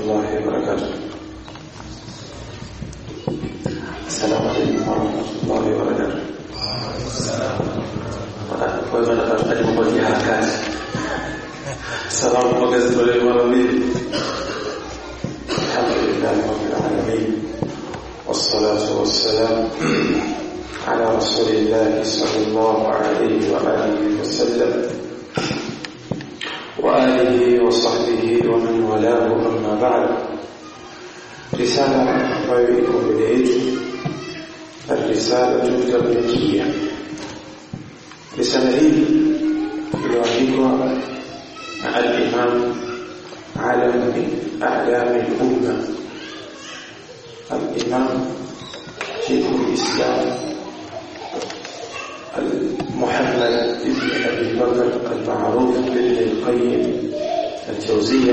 الله وبركاته السلام عليكم ورحمة الله وبركاته kwa hivyo nataka kupatia harakati salamu kwa gazeti la mara mbili alhamdulillah rabbil alamin والصلاة والسلام على رسول الله صلى الله عليه وآله وسلم وآله وصحبه ومن والاه أما بعد رسالة ويكم بديت الرسالة التبليغية رسالة هي iliyoandikwa na al-Imam alam min a'lam al-umma al-Imam شيخ الإسلام محمد بن أبي بكر المعروف بن القيم الجوزية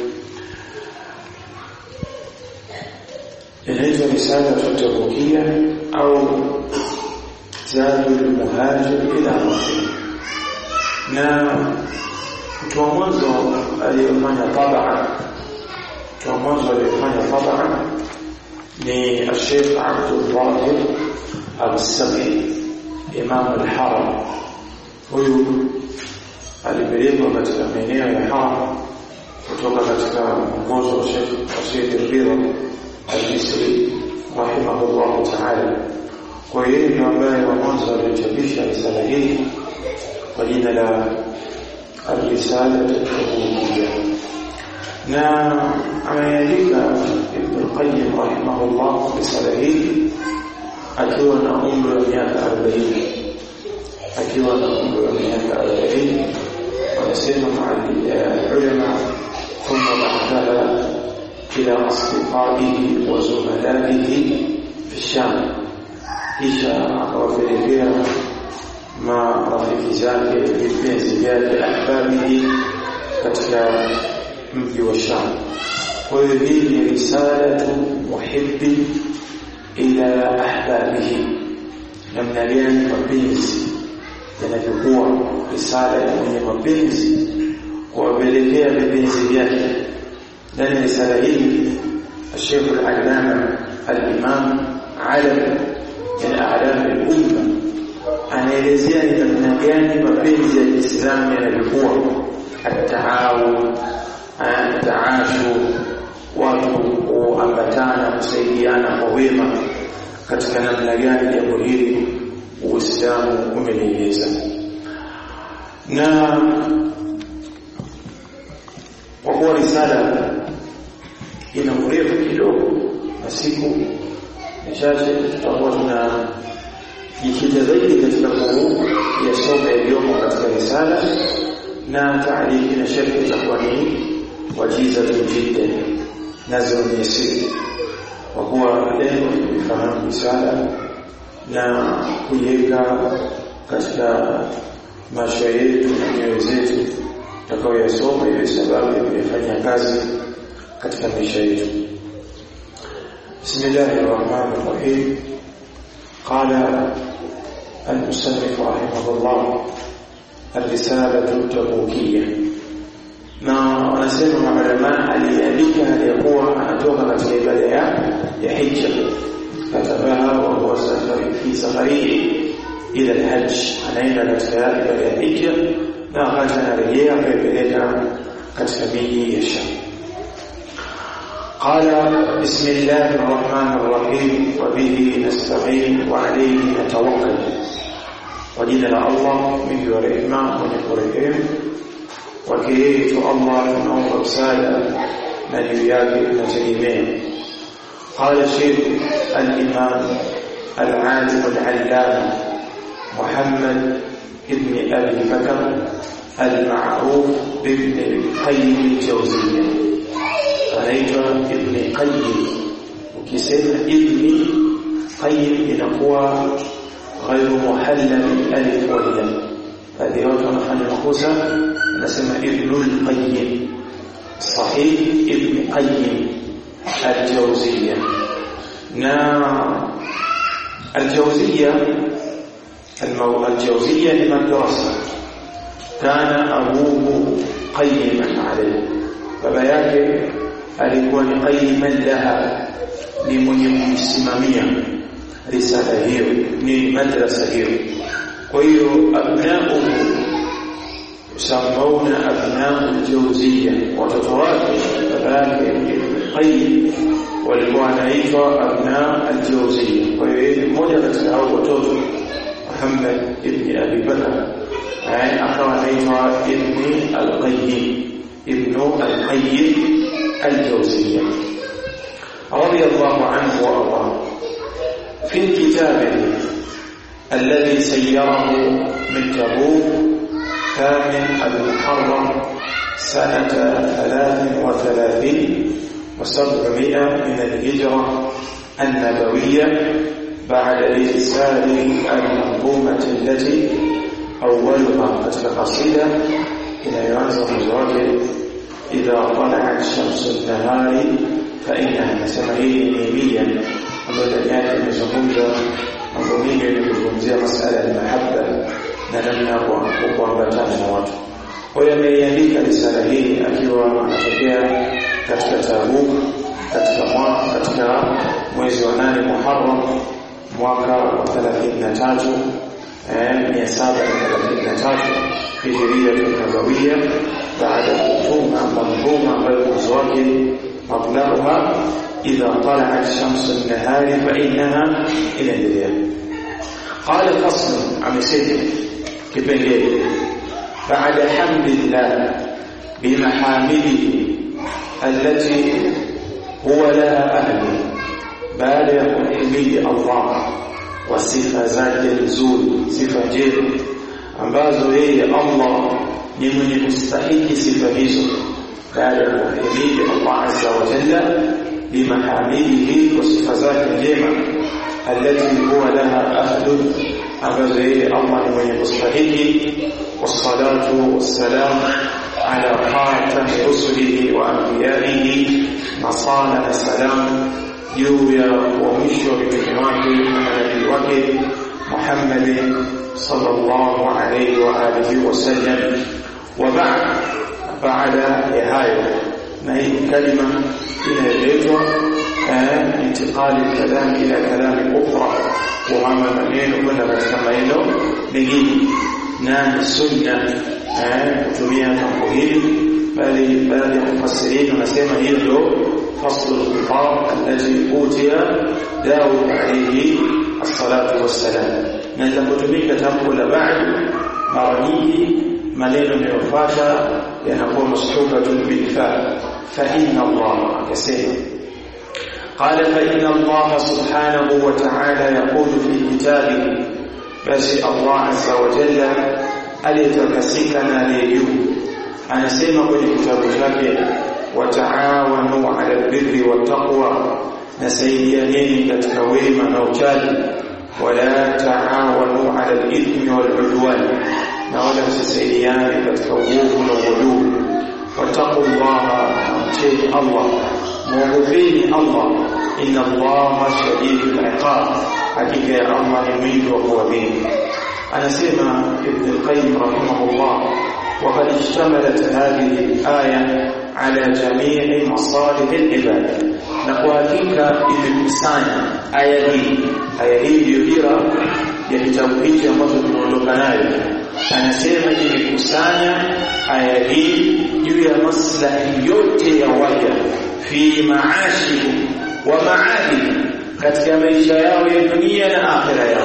inaitwa risala tutabukia au zadu lmuhajir ila rafi na mtu wa mwanzo aliyefanya tabaa mtu wa mwanzo aliyefanya tabaa ni Sheikh Abdul Zahir Al-Sami Imam Al-Haram huyu alipelekwa katika maeneo ya Haram kutoka katika mwongozo wa Sheikh Rashid Ridha Al-Misri rahimahullah ta'ala kwa hiyo ndio ambaye wa mwanzo alichapisha risala hii kwa jina la Ar-Risala Al-Ubudiyya na ameandika Ibn al-Qayyim rahimahullah risala hii akiwa na umri wa miaka 40 akiwa na umri wa miaka 40 wanasema ulama thumma ba'daha ila asdiqaihi wa zumalaihi fi Sham kisha akawapelekea marafiki zake vipenzi vyake ahbabihi katika mji wa Sham kwa hiyo hii ni risalatu muhibbi ila ahbabihi namna gani mapenzi yanavyokuwa risala ya mwenye mapenzi kuwapelekea vipenzi vyake ndani ya risala hii الشيخ العلامة الإمام علم من أعلام الأمة anaelezea ni namna gani mapenzi ya Kiislamu yanavyokuwa ataawun taashu watu kuambatana kusaidiana kwa wema katika namna gani jambo hili Uislamu umelieleza na kwa kuwa risala ina urefu kidogo na siku chache tutakuwa tuna jikita zaidi katika kuyasoma yaliyomo katika risala na taarifi na sharhi itakuwa ni wajiza jidda nazo ni siri kwa kuwa lengo ni kufahamu risala na kuiweka katika maisha yetu na nyoyo zetu tutakayoyasoma iwe sababu ya kuyafanyia kazi katika maisha yetu بسم الله الرحمن الرحيم قال المصنف رحمه الله الرسالة التبوكية na wanasema maulama aliandika aliyekuwa anatoka katika ibada ya ya hija katabaha wa huwa safari fi safari ila alhajj anaenda katika ibada ya hija na wakati anarejea akaipeleka katika miji ya Sham قال بسم الله الرحمن الرحيم وبه نستعين وعليه نتوكل وجد الله من ورحمة ونقرهم وكيت الله نوم رسالة نبيات نتيمين قال الشيخ الإمام العالم العلامة محمد ابن أبي بكر المعروف بابن القيم الجوزية anaitwa Ibn Qayyim ukisema Ibn Qayyim inakuwa ghairu muhallal alif wa lam baadhi watu wanafanya makosa anasema Ibn al-Qayyim sahih Ibn Qayyim al-Jawziyya na al-Jawziyya الجوزية لمدرسة كان أبوه قيما عليه baba yake alikuwa ni qaiman laha ni mwenye kuisimamia risala hiyo ni madrasa hiyo kwa hiyo abnauhu yusammauna abnau ljawziya watoto wake baba yake ibn qayyim walikuwa wanaitwa abna aljawziya kwa hiyo yeye mmoja katika hao watoto Muhammad ibn Abi Bakr akawa anaitwa ibn al-Qayyim ibn al-Qayyim al-Jawziyya radiyallahu anhu wa arda fi kitabihi الذي سيره من تبوك ثامن المحرم سنة ثلاث وثلاثين وسبعمائة من الهجرة النبوية بعد إرسال المنظومة التي أولها قتل قصيدة إلى ينزل الزواج إذا طلعت شمس النهار فإنها سمعيه نيميا ambayo yake imezungumza mambo mengi yakizungumzia masala ya mahaba na namna kwa kuambatana na watu. Kwa hiyo ameiandika risala hii akiwa anatokea katika Tabuk katika mwaka katika mwezi wa nane Muharram mwaka wa 33 eh 733 Hijiria Nabawia baada ya kutuma manzuma ambayo mwanzo wake mablaغها إذا طلعت شمس النهار فإنها إلى الليل قال فصل عم سيد كبنجي بعد حمد الله بمحامده التي هو لها أهل بعد حمد الله وصفة zake nzuri sifa njema ambazo yeye Allah ni mwenye kustahiki sifa hizo baada ya kumhimidi Allah azza wa jalla بمحامده وصفة ذات الجمع التي هو لها أهل أبدا الله من يستحق والصلاة والسلام على خاتم رسله وأنبيائه نصانا السلام جويا ومشو بكلمات النبي وكي محمد صلى الله عليه وآله وسلم وبعد بعد هاي ما هي كلمة inayoletwa intikali kalam ila kalami ukhra kuhama maneno kwenda katika maneno mengine na ni sunna kutumia tamko hili bali baadhi ya mufassirin wanasema hiyo ndio faslu al-khitab allati utiya Daud alayhi as-salatu was-salam na linapotumika tamko la ba'd mara nyingi maneno yanayofuata yanakuwa mashubatun bil fa فإن الله كسير قال فإن الله سبحانه وتعالى يقول في كتابه بس الله عز وجل aliyetakasika liyejuu anasema kwenye kitabu chake wataawanu ala albirri wattaqwa nasaidianeni katika wema na uchaji wala taawanu ala alithmi waludwan na wala msisaidiane katika uovu na uadui واتقوا الله واتقوا الله موقفين الله إن الله شديد العقاب حقيقة يا الله يميت وهو بين أنا سمع ابن القيم رحمه الله وقد اشتملت هذه الآية على جميع مصالح العباد نقوالك imekusanya aya hii aya hii ndiyo dira ya kitabu hiki ambacho tunaondoka nayo anasema imekusanya aya hii juu ya maslahi yote ya waja fi maashi wa maadi katika maisha yao ya dunia na akhira yao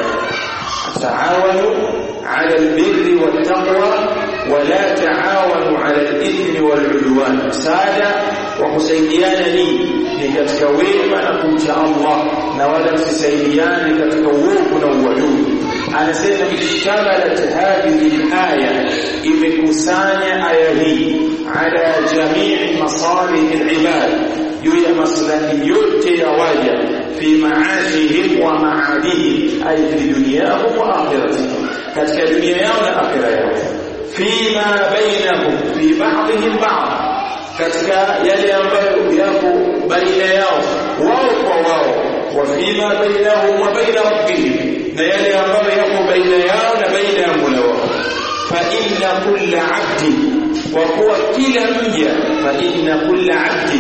taawanu ala albirri wattaqwa wala taawanu ala alithmi waludwan msaada wa kusaidiana ni ni katika wema na kumcha Allah na wala msisaidiane katika uovu na uadui anasema ishtamalat hadhihi alaya imekusanya aya hii ala jamii masalih alibad juu ya maslahi yote ya waja fi maashihim wa maadihim ay fi dunyahum wa akhiratihim katika dunia yao na akhira yao fima bainahum fi ba'dihim ba'd katika yale ambayo yapo baina yao wao kwa wao wa fima bainahum wa baina rabbihim na yale ambayo yapo baina yao na baina ya Mola wao fa inna kulla 'abdi wa huwa kila mja fa inna kulla 'abdi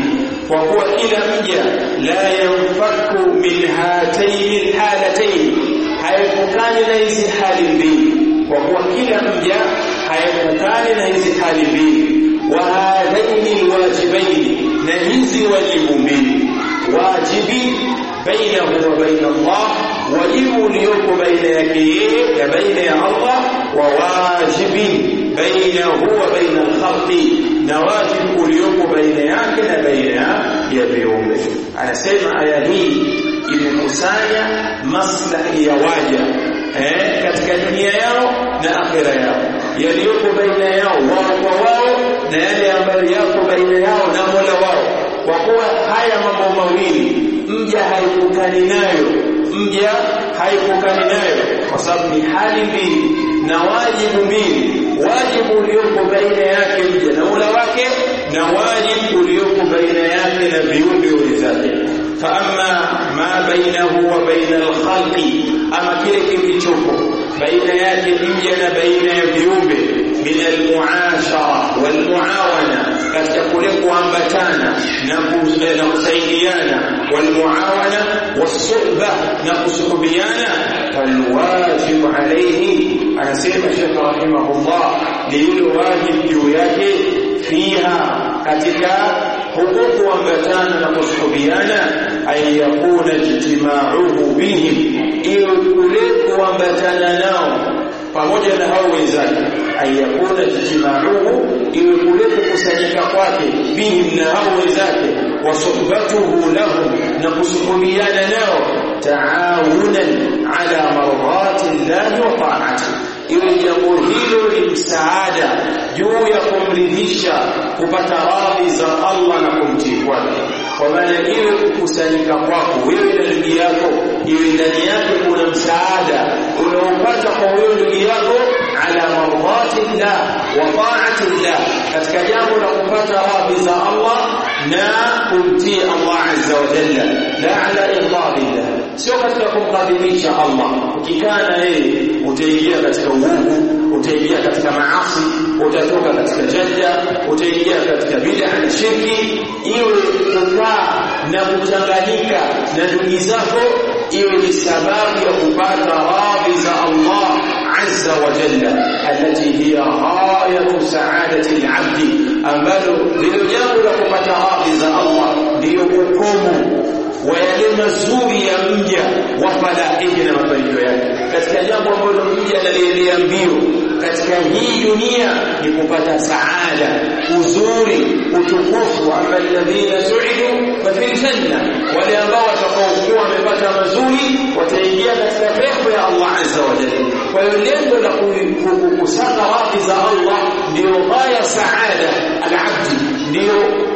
kwa kuwa kila mja la yanfaku min hataini alhalataini haepukani na hizi hali mbili kwa kuwa kila mja haepukani na hizi hali mbili wa hadhaini alwajibaini na hizi wajibu mbili wajibi bainahu wa baina Allah wajibu uliopo baina yake yeye na baina ya Allah wa wajibi bainahu wa baina al-khalqi na wajibu uliopo baina yake na baina ya viumbe anasema aya hii imekusanya maslahi ya waja eh, katika dunia yao na akhira yao yaliyopo baina yao wao kwa wao na yale ambayo yako baina yao na Mola wao kwa kuwa haya mambo mawili mja haipukani nayo mja haipukani nayo kwa sababu ni hali mbili na wajibu mbili wajibu uliopo baina yake mja na Mola wake na wajibu uliopo baina yake na viumbe wenzake فأما ما بينه وبين الخلق أما kile kilichopo baina yake mja na baina ya viumbe min almuashara walmuawana katika kule kuambatana na kusaidiana walmuawana wasuhba na kusuhubiana falwajibu alayhi anasema Sheikh rahimahullah ni yule wajibu juu yake fiha katika huku kuambatana na kusuhubiana ay yakuna ijtima'uhu bihim iwe kule kuambatana nao pamoja na hao wenzake ay yakuna ijtima'uhu iwe kule kukusanyika kwake bihim na hao wenzake wa suhbatuhu lahum na kusuhubiana nao taawunan ala mardati llahi wa ta'atihi iwe jambo hilo ni msaada juu ya kumridhisha kupata radhi za Allah na kumtii kwake kwa maana iwe kukusanyika kwako wewe na ndugu yako iwe ndani yake kuna msaada unaopata kwa wewe ndugu yako ala mardati llah wa taati llah katika jambo la kupata radhi za Allah na kumtii Allah azza wa jalla la ala irdadillah sio katika kumkadhibisha Allah ukikaa na yeye utaingia katika uovu utaingia katika maasi utatoka katika jadda utaingia katika bid'a na shirki iwe kukaa na kuchanganyika na ndugu zako iwe ni sababu ya kupata radhi za Allah azza wa jalla alati hiya ghayatu sa'adati al-'abd ambalo ndilo jambo la kupata radhi za Allah ndiyo ukomo wa yale mazuri ya mja wa falahihi na mafanikio yake katika jambo ambalo mja analiendea mbio katika hii dunia ni kupata saada uzuri utukufu ama alladhina su'idu fa fil janna wale ambao watakaokuwa wamepata mazuri wataingia katika pepo ya Allah azza wa jalla kwa hiyo lengo la kukusanya radhi za Allah ndio ghaya saada al-abdi ndio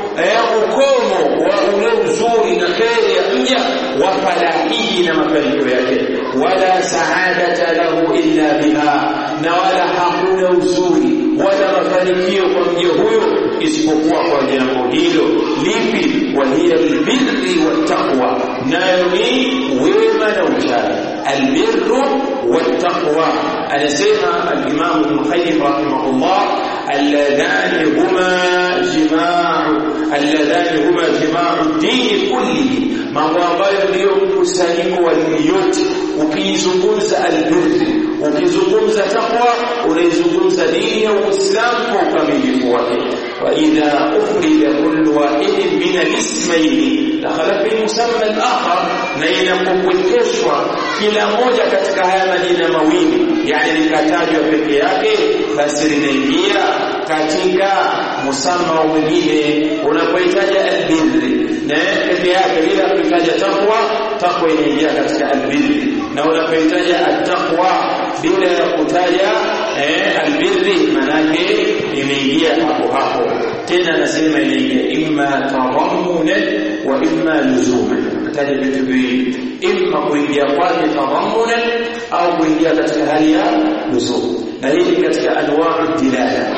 ukomo wa ule uzuri na kheri ya mja wa falahihi na mafanikio yake wala saadata lahu illa biha na wala hakuna uzuri wala mafanikio kwa mja huyo isipokuwa kwa jambo hilo lipi wahiya albirri wattaqwa nayo ni wema na uchaji albirru wattaqwa anasema al-imam ibn qayyim rahimahullah alladhani huma jima'u alladhani huma jima'u dini kulli mambo ambayo ndiyo mkusanyiko wa dini yote ukiizungumza albirri ukizungumza taqwa unaizungumza dini ya Uislamu kwa ukamilifu wake wa idha ufrida kullu wahidin min al-ismayn dakhala fi musamma al-akhar na inapopwekeshwa kila moja katika haya majina mawili yani likatajwa peke yake basi linaingia katika musamma mwingine unapohitaja albirri na peke yake bila kuhitaja taqwa taqwa inaingia katika albirri na unapohitaja attaqwa bila ya kutaja eh, albirri manake imeingia hapo hapo tena anasema inaingia imma tadammunan wa imma luzuman kataja vitu viwili imma kuingia kwake tadammunan au kuingia katika hali ya luzum na hii ni katika anwa'u dilala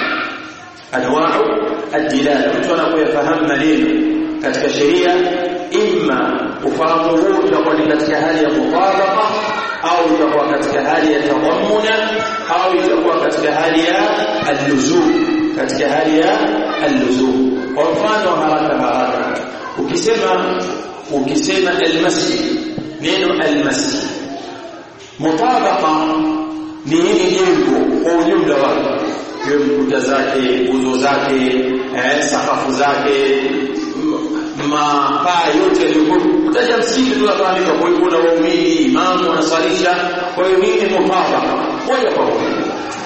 anwa'u ad-dilala mtu anapoyafahamu maneno katika sheria imma ufahamu huu utakuwa ni katika hali ya mutabaqa au itakuwa katika hali ya tadammuna au itakuwa katika hali ya al-luzum katika hali ya al-luzum kwa mfano haraka haraka ukisema ukisema almasjid neno almasjid mutabaqa ni hili jengo kwa ujumla wake hiyo kuta zake nguzo zake eh, sakafu zake mapaa yote yaliyokuwa kutaja msikiti tunafahamika kwa hiyo kuna waumini imamu wanaswalisha kwa hiyo hii ni mutabaka moja kwa moja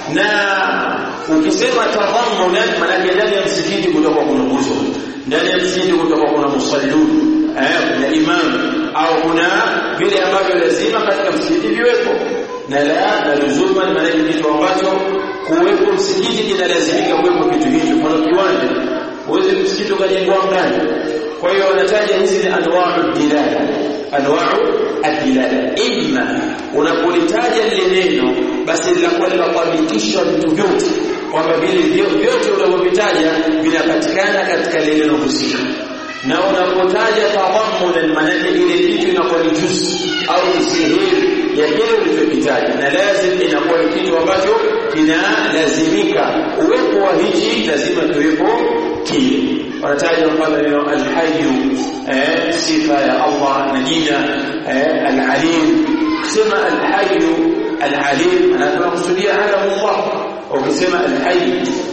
na ukisema tadhammunan maanake ndani ya msikiti kutakuwa kuna nguzo ndani ya msikiti kutakuwa kuna musallun eh, kuna imam au kuna vile ambavyo lazima katika msikiti viwepo na la na luzuman maanake kitu ambacho kuwepo msikiti kinalazimika kuwepo kitu hicho kwa kiwanja uweze msikiti ukajengwa ndani kwa hiyo wanataja hizi ni anwa'u dilala anwa'u adilala imma unapolitaja lile neno basi linakuwa linakuhakikisha vitu vyote kwamba vile vyote unavyovitaja vinapatikana katika lile neno husika na unapotaja tadhammunan maanake ile kitu inakuwa ni juzi au ni sehemu ya kile ulichokitaja na lazim inakuwa ni kitu ambacho kinalazimika uwepo wa hichi lazima kiwepo kile wanataja mfano neno alhayyu eh, sifa ya Allah na jina eh, alalim kusema alhayyu alalim anataka kusudia alamu Allah ukisema alhayy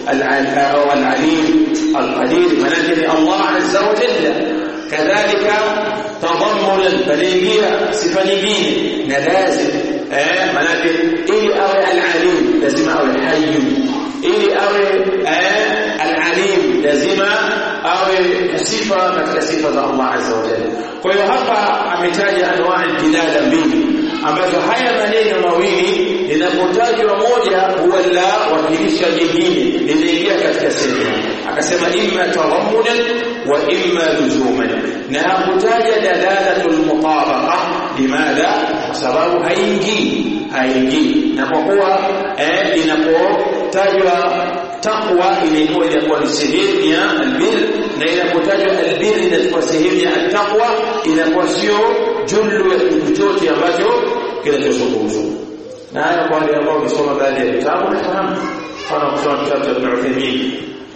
au alalim alqadir maana ni Allah azza wa jalla kadhalika tadammunan panaingia sifa nyingine na lazim eh maana ili awe alalim lazima awe hayy ili awe eh alalim lazima awe sifa katika sifa za Allah azza wa jalla kwa hiyo hapa ametaja anwaa dilala mbili ambazo haya maneno mawili linapotajwa moja huwa la wakilisha jingine linaingia katika sehemu akasema imma tadammunan wa imma luzuman na hakutaja dalalatul mutabaqa limadha kwa sababu haingii haingii na kwa kuwa eh, inapotajwa taqwa inakuwa inakuwa ni sehemu ya albir na inapotajwa albir inakuwa sehemu ya taqwa inakuwa sio jullu ya kitu chote ambacho kinachozungumzwa na haya kwa wale ambao wamesoma baadhi ya vitabu nafahamu mfano kusoma kitabu cha Ibn Uthaymeen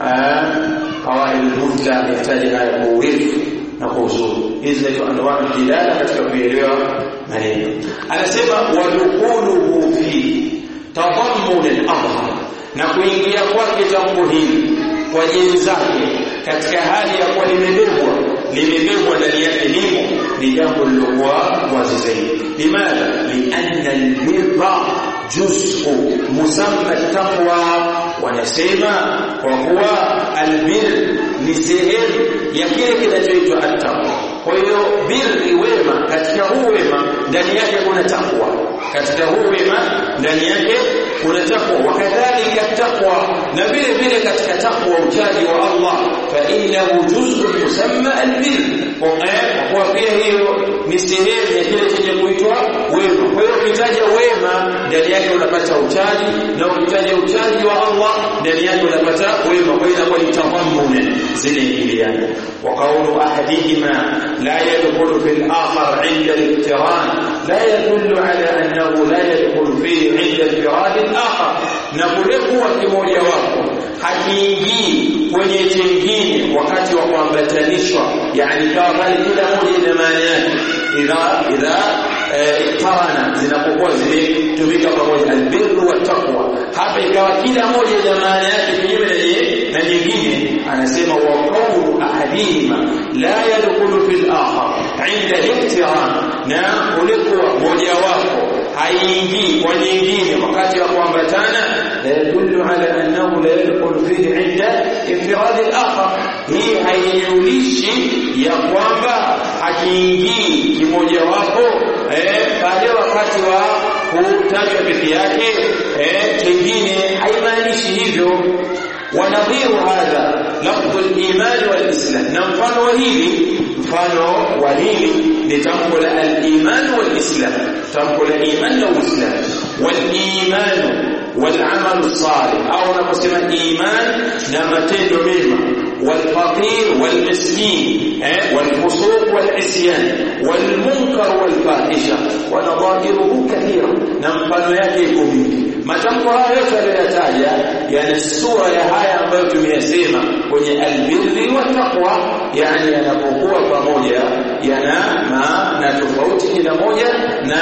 qawaid al-mutla yahitaji haya kwa urefu na kwa uzuri hizi zinaitwa anwaa dilala katika kuelewa maneno anasema wadukuluhu fi tadammun al-adhhar na kuingia kwake tamko hili kwa jeni zake katika hali ya kuwa limebebwa limebebwa ndani yake limo ni jambo lilokuwa wazi zaidi limadha lianna albirra juz'u musamma taqwa wanasema kwa kuwa albir ni sehemu ya kile kinachoitwa attaqwa kwa hiyo birri wema katika huu wema ndani yake kuna takwa katika huu wema ndani yake kuna takwa wakadhalika takwa na vile vile katika takwa uchaji wa Allah fa innahu juz'un musamma albir kwa pia hiyo ni sehemu ya kile chenye kuitwa wema kwa hiyo ukitaja wema ndani yake unapata uchaji na ukitaja uchaji wa Allah ndani yake unapata wema kwa hiyo inakuwa ni tadhammuna zinaingiliana wa qawlu ahadihima la yadkhulu fil akhar 'inda al-iqtiran la yadullu ala annahu la yadkhulu fihi 'inda al-firad al-akhar na kule kuwa kimoja wapo hakiingii kwenye chengine wakati wa kuambatanishwa yani kama pale kila moja ina maana yake idha idha iqtarana zinapokuwa zimetumika pamoja albirru wa taqwa hapa ikawa kila moja ina maana yake kinyume na nyingine anasema wa qawlu ahadihima la yadkhulu fil akhar inda al-iqtiran na kulikuwa moja wapo haingii kwa nyingine wakati wa kuambatana la yadullu ala annahu la yadkhulu fihi inda infirad al-akhar hii haijulishi ya kwamba hakiingii kimoja wapo eh pale wakati wa kutajwa peke yake eh kingine haimaanishi hivyo ونظير هذا لفظ الإيمان والإسلام نمفن وهيلي mfano wa hili ni tamko la al-iman wal-islam tamko la iman na uislam wal-iman wal-amal salih au unaposema iman na matendo mema wal-faqir wal-miskin eh wal-fusuq wal-isyan wal-munkar wal-fahisha wa nadhairuhu kathira na mfano yake iko mingi matamko haya yote aliyoyataja yana sura ya haya ambayo tumeyasema kwenye albirri wa taqwa yani yanapokuwa pamoja yana maana tofauti kila moja na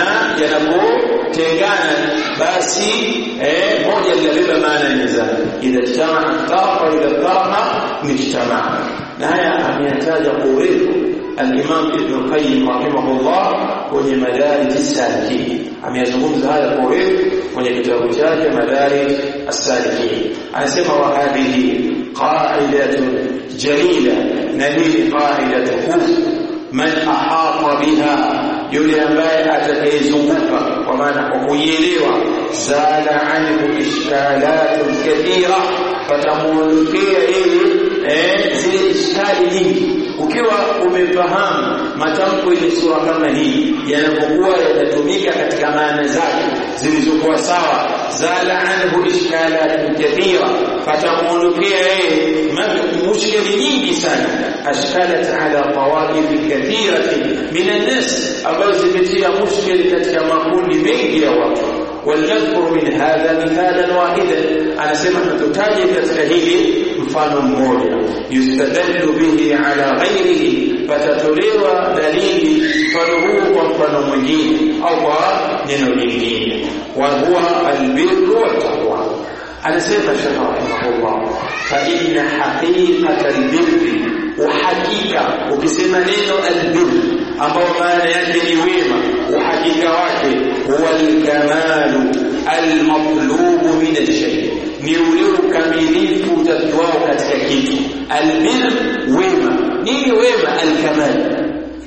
yanapotengana basi eh, moja linabeba maana ya mizani idha ijtamaa tarafa idha tarafa mujtamaa na haya ameyataja kwa urefu الإمام ابن القيم رحمه الله kwenye madarij as-salikin ameyazungumza haya kwa urefu kwenye kitabu chake madarij as-salikin anasema wa hadhihi qa'idatun jalila na hii qa'idatu kuf man ahata biha yule ambaye atakayezunguka kwa maana kwa kuielewa zala anhu ishkalatun kathira fatamuondokea yeye eh, zile ishkali nyingi ukiwa umefahamu matamko yenye sura kama hii yanapokuwa yanatumika katika maana zake zilizokuwa sawa zala anhu ishkalatun kathira fatamuondokea yeye mushkili nyingi sana ashkalat ala tawaif kathiratin min an-nas ambazo zimetia mushkili katika makundi mengi ya watu ولنذكر من هذا مثالا واحدا انا سمع تتاجي katika hili mfano mmoja yustadallu bihi ala ghairihi fatatolewa dalili mfano huu kwa mfano mwingine au kwa neno lingine wa huwa albirru wattaqwa anasema shekh rahimahullah fa inna haqiqata albirri uhakika ukisema neno albirri ambao maana yake ni wema uhakika wake huwa alkamalu almatlubu min alshay ni ule ukamilifu utakiwao katika kitu albir wema nini wema alkamal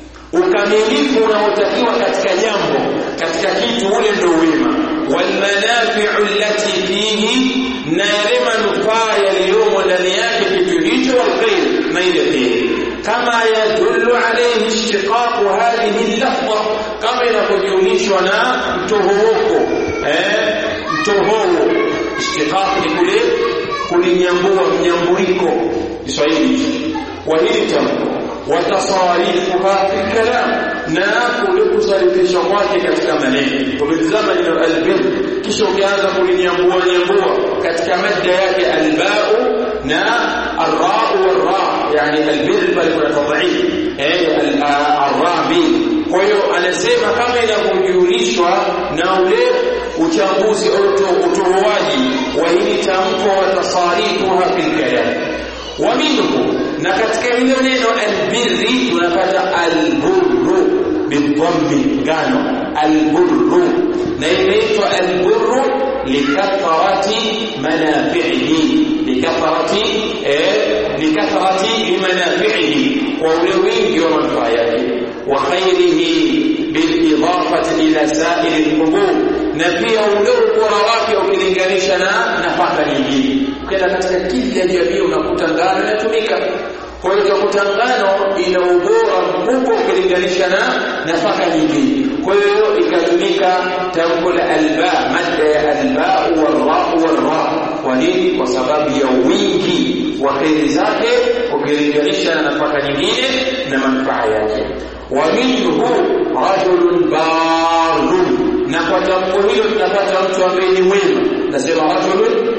ukamilifu unaotakiwa katika jambo katika kitu ule ndio wema walmanafi'u allati fihi na yale manufaa yaliyomo ndani yake kitu hicho walkhair na ile kheri kama yadullu alayhi ishtiqaqu hadhihi al-lafza kama inavyojulishwa na mtohoko eh mtohoro ishtiqaq ni kule kulinyambua mnyambuliko Kiswahili wa hili tamko watasarifuha fi kalam na kule kusarifisha kwake katika maneno ukitazama neno albir kisha ukianza kulinyambua nyambua katika madda yake albau na arrau warra yani albir bali kuna tadhif eh arrabi kwa hiyo anasema kama inavyojulishwa na ule uchambuzi au utoaji wa hili tamko watasarifuha fi kalam ومنه na katika hilo neno albirri tunapata alburru bidhammi ngano alburru na inaitwa alburru likathrati manafi'ihi likathrati eh likathrati manafi'ihi wa ule wingi wa manufaa yake wa khairihi bilidafati ila sa'iri alqubur na pia ule ubora wake ukilinganisha na nafaka nyingine ukienda katika kila jamii unakuta ngano inatumika kwa hiyo utakuta ngano ina ubora mkubwa ukilinganisha na nafaka nyingine kwa hiyo ikatumika tamko la alba madda ya alba warra warra kwa nini kwa sababu ya wingi wa kheri zake ukilinganisha na nafaka nyingine na manufaa yake wa minhu rajulun barun na kwa tamko hilo tunapata mtu ambaye ni mwema nasema rajulun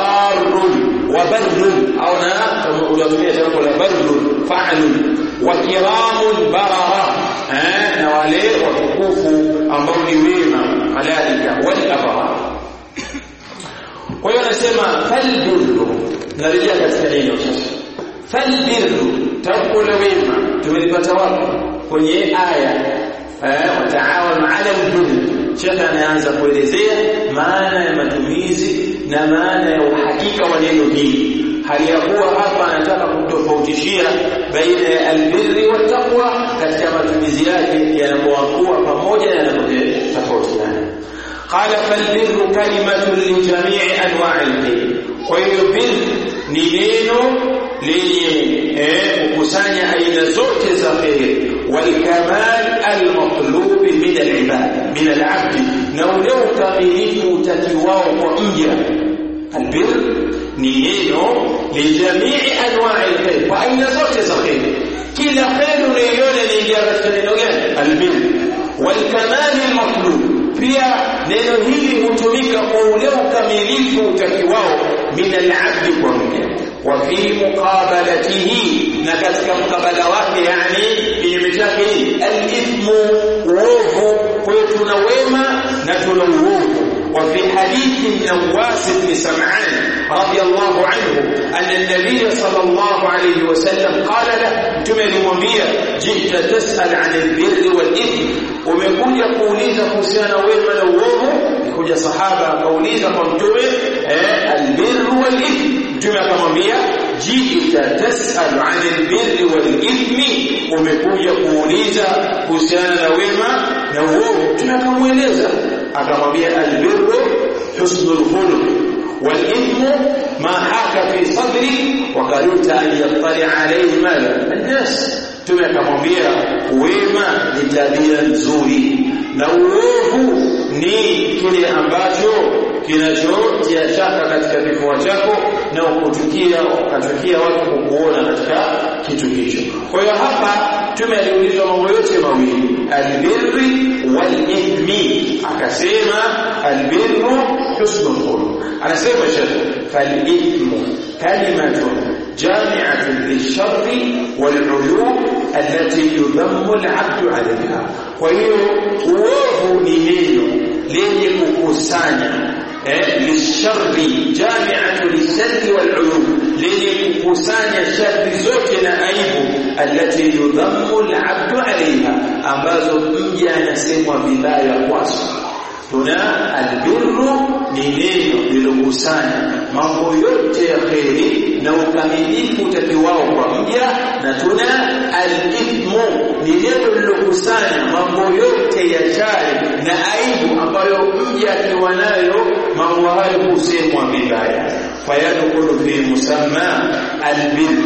barun wa barrun au na kama unatumia tamko la barrun fa'lun wa kiramun barara eh na wale watukufu ambao ni wema malaika wal abrar kwa hiyo anasema falbirru narejea katika neno sasa falbirru tamko la wema tumelipata wapi kwenye aya eh wataawanu ala albirri shekhe anaanza kuelezea maana ya matumizi na maana ya uhakika wa neno hili hali ya kuwa hapa anataka kutofautishia baina ya albirri wa taqwa katika matumizi yake yanapokuwa pamoja na yanapotofautiana قال فالبر كلمة لجميع أنواع البر وهي بر ni neno lenye kukusanya aina zote za kheri walkamal almatlub min alibad min alabd na ule ukamilifu utakiwao kwa mja albir ni neno lijamii anwaa alkhair kwa aina zote za kheri kila kheri unayoiona inaingia katika neno gani albir walkamal almatlub pia neno hili hutumika kwa ule ukamilifu utakiwao min alabdi kwa mja wa fi muqabalatihi na katika mkabala wake yani kinyume chake alithmu uovu kwa hiyo tuna wema na tuna uovu وفي حديث النواس بن سمعان رضي الله عنه أن النبي صلى الله عليه وسلم قال له تمن ومبيا جئت تسأل عن البر والإثم ومكوجا كوليزا كسانا ويما نووه يكوجا صحابة كوليزا قمتوه البر والإثم mtume akamwambia jita tasalu anil birri wal ithmi umekuja kuuliza kuhusiana na wema na uovu mtume akamweleza akamwambia albirru husnul khuluq wal ithmu ma haka fi sadri wa karita an yattali alayhi mala الناس mtume akamwambia wema ni tabia nzuri na uovu ni kile ambacho kinachotia shaka katika kifua chako na ukutukia ukatukia watu kukuona katika kitu hicho. Kwa hiyo hapa tume aliulizwa mambo yote mawili, albirri wal ithmi, akasema albirru husnul khuluq. Anasema shekh, fal ithmu kalimatun جامعة للشر والعيوب التي يذم العبد عليها وهي uovu ni neno lenye kukusanya eh, lisharri jamiatu lisharri waluyub lenye kukusanya shari zote na aibu alati yudhammu alabdu alaiha ambazo mja anasemwa vibaya kwazo tuna albirru ni neno lilokusanya mambo yote ya kheri na ukamilifu utakiwao kwa mja na tuna alithmu ni neno lilokusanya mambo yote ya shari na aibu ambayo mja akiwa nayo mambo hayo husemwa vibaya fayadkhulu fi musamma albir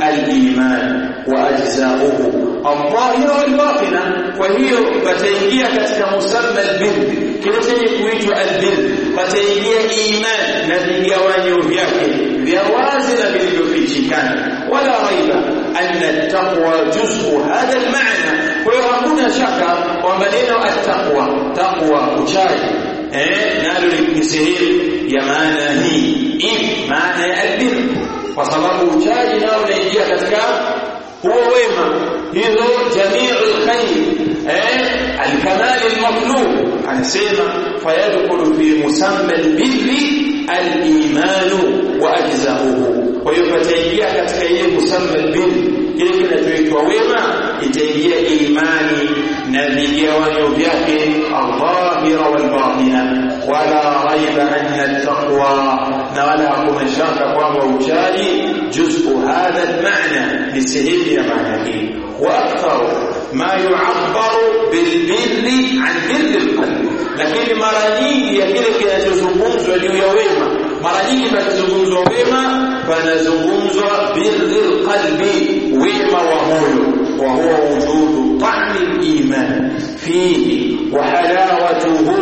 aliman wa ajzauhu الظاهرة والباطنة وهي فتنجية katika musamma albir kile chenye kuitwa albir pataingia iman na vigawanyo vyake vya wazi na vilivyofichikana wala raiba anna taqwa juz'u hadha almaana kwa hiyo hakuna shaka kwamba neno attaqwa taqwa uchaji eh nalo ni sehemu ya maana hii if maana ya albir kwa sababu uchaji nao unaingia katika huo wema hizo jamii alkhair eh alkamal almatlub anasema fayadkhulu fi musamma albirri aliman wa ajzahuhu kwa hiyo pataingia katika ile musamma albirri kile kinachoitwa wema itaingia imani na vigawanyo vyake aldhahira walbatina wala raiba anna attaqwa na wala hakuna shaka kwamba uchaji juz'u hadha almaana ni sehemu ya maana hii واكثر ما يعبر بالبر عن بر القلب lakini mara nyingi ya kile kinachozungumzwa juu ya wema mara nyingi pakizungumzwa wema panazungumzwa birri qalbi wema wa moyo wa huwa wujudu ta'mi iman fihi wa halawatuhu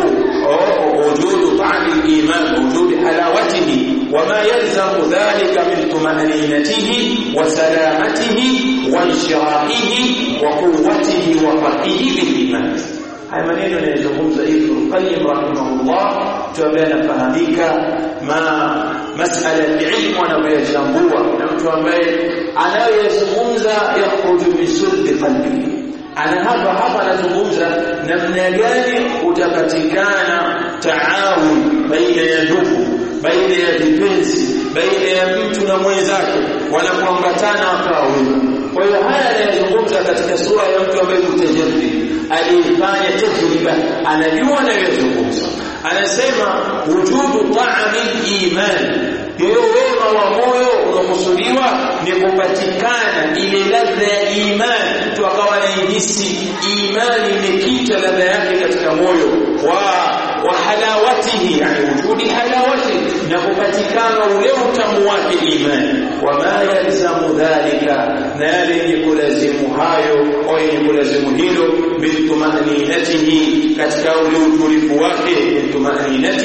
wujudu ta'mi iman wujudu halawatihi وما يلزم ذلك من طمأنينته وسلامته وانشراحه وقوته وفقه بالإيمان haya maneno yanayozungumza Ibn Qayyim rahimahullah tuambie anafahamika ma masala ya ilmu anayoyachambua na mtu ambaye anayoyazungumza yakhruju min sulbi qalbihi ana hapa hapa anazungumza namna gani utapatikana taawun baina ya ndugu baina ya vipenzi baina ya mtu na mwenzake wanapoambatana wakawa wema kwa hiyo haya anayazungumza katika sura ya mtu ambaye mutajarrid alifanya tajriba anajua anayozungumza anasema wujudu ta'ami iman hiyo wema wa moyo unakusudiwa ni kupatikana ile ladha ya imani mtu akawa anahisi imani imekita ladha yake katika moyo wa wa halawatihi yani wujudi halawati na kupatikana ule utamu wake imani wama yalzamu dhalika na yale yenye kulazimu hayo au yenye kulazimu hilo biltumaninatihi katika ule utulivu wake biltumaninati